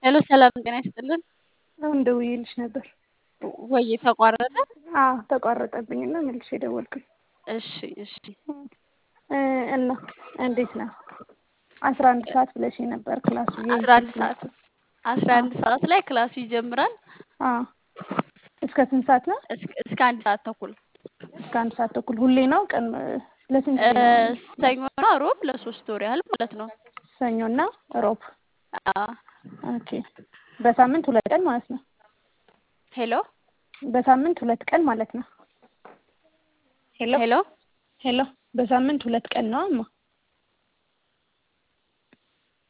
ሄሎ ሰላም ጤና ይስጥልን። አሁን ደውዬልሽ ነበር። ወይ ተቋረጠ? አዎ ተቋረጠብኝ እና መልሼ ደወልኩኝ። እሺ እሺ እና እንዴት ነው? አስራ አንድ ሰዓት ብለሽ ነበር ክላሱ አስራ አንድ ሰዓት አስራ አንድ ሰዓት ላይ ክላሱ ይጀምራል። አዎ እስከ ስንት ሰዓት ነው? እስከ እስከ አንድ ሰዓት ተኩል እስከ አንድ ሰዓት ተኩል ሁሌ ነው? ቀን ለስንት ጊዜ ነው? ሰኞና ሮብ ለሶስት ወር ያህል ማለት ነው። ሰኞና ሮብ። አዎ ኦኬ በሳምንት ሁለት ቀን ማለት ነው። ሄሎ በሳምንት ሁለት ቀን ማለት ነው። ሄሎ ሄሎ ሄሎ በሳምንት ሁለት ቀን ነው እማ